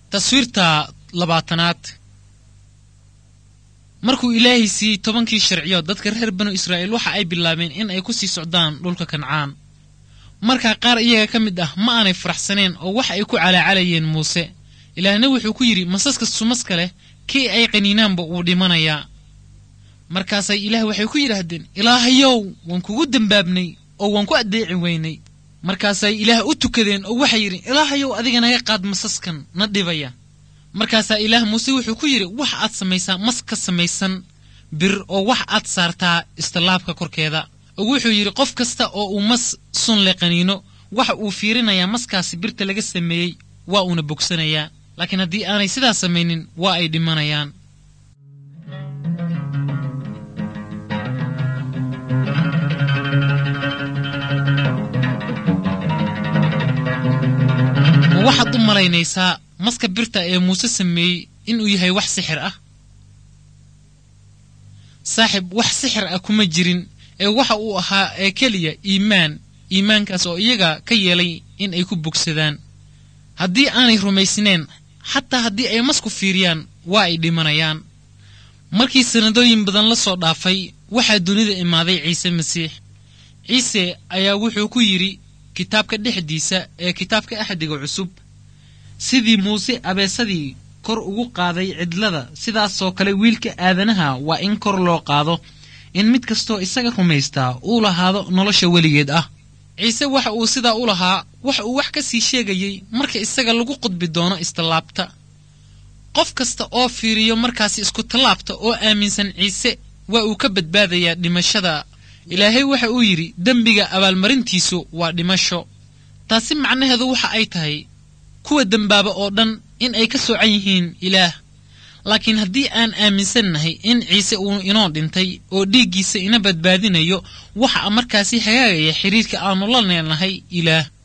taswiirta labaatanaad markuu ilaahay siiyey tobankii sharciyood dadka reer banu israa'iil waxa ay bilaabeen in ay ku sii socdaan dhulka kancaan markaa qaar iyaga ka mid ah ma aanay faraxsaneen oo waxa ay ku calaacalayeen muuse ilaahna wuxuu ku yidhi masaska sumaska leh kii ay qaniinaanba wuu dhimanayaa markaasay ilaah waxay ku yidhaahdeen ilaahayow waan kugu dembaabnay oo waan ku addeeci weynay markaasay ilaah u tukadeen oo waxay yidhi ilaahayow adiga naga qaad masaskan na dhibaya markaasaa ilaah muuse wuxuu ku yidhi wax aad samaysaa mas ka samaysan bir oo wax aad saartaa istallaabka korkeeda oo wuxuu yidhi qof kasta oo uu mas sun le qaniino waxa uu fiirinayaa maskaasi birta laga sameeyey waa uuna bogsanayaa laakiin haddii aanay sidaas samaynin waa ay dhimanayaan ma waxaad u malaynaysaa maska birta ee muuse sameeyey inuu yahay wax sixir ah saaxib wax sixir ah kuma jirin ee waxa uu ahaa ee keliya iimaan iimaankaas oo iyaga ka yeelay in ay ku bogsadaan haddii aanay rumaysneen xataa haddii ay masku fiiriyaan waa ay dhimanayaan markii sannadooyin badan la soo dhaafay waxaa dunida imaaday ciise masiix ciise ayaa wuxuu ku yidhi kitaabka dhexdiisa ee kitaabka axdiga cusub sidii muuse abeesadii kor ugu qaaday cidlada sidaasoo kale wiilka aadanaha waa in kor loo qaado in mid kastoo isaga rumaystaa uu lahaado nolosha weligeed ah ciise waxa uu sidaa u lahaa wax uu wax ka sii sheegayey marka isaga lagu qudbi doono istallaabta qof kasta oo fiiriyo markaasi isku tallaabta oo aaminsan ciise waa uu ka badbaadayaa dhimashada ilaahay waxa uu yidhi dembiga abaalmarintiisu waa dhimasho taasi macnaheedu waxa ay tahay kuwa dembaaba oo dhan in ay ka soocan yihiin ilaah laakiin haddii aan aaminsannahay in ciise uu inoo dhintay oo dhiiggiisa ina badbaadinayo waxa markaasi hagaagaya xidhiirka aannu la leenahay ilaah